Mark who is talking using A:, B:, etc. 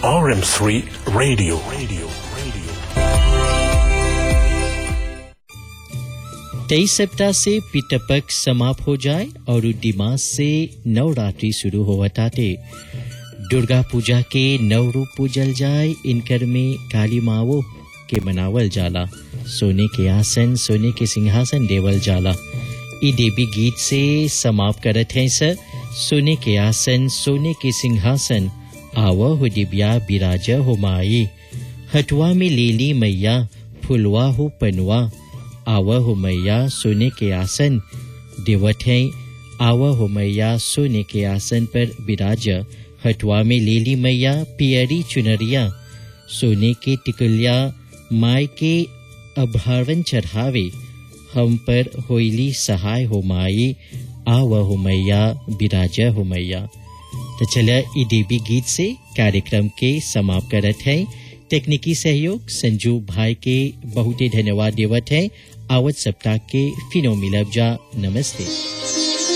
A: RM3 Radio. Radio. Radio.
B: तेईस सप्ताह से पितपक समाप्त हो जाए और दिमाग से नवरात्रि शुरू हो थे दुर्गा पूजा के नव रूप पूजल जाए इनकर में काली मावो के मनावल जाला सोने के आसन सोने के सिंहासन देवल जाला ई देवी गीत से समाप्त करत हैं सर सोने के आसन सोने के सिंहासन आव हो दिव्या बिराज हो माई हटुआ में लेली मैया फुलवा हो पनवा आव हो मैया सोने के आसन देवत हैं आव हो मैया सोने के आसन पर विराज हटवा में लेली मैया पियरी चुनरिया सोने के टिकुलिया माय के अभावन चढ़ावे हम पर होइली सहाय हो माई आव हो मैया बिराज हो मैया तो चला ई देवी गीत से कार्यक्रम के समाप्त करत है तकनीकी सहयोग संजू भाई के बहुत ही धन्यवाद देवत है आवत सप्ताह के फिनो मिलब जा नमस्ते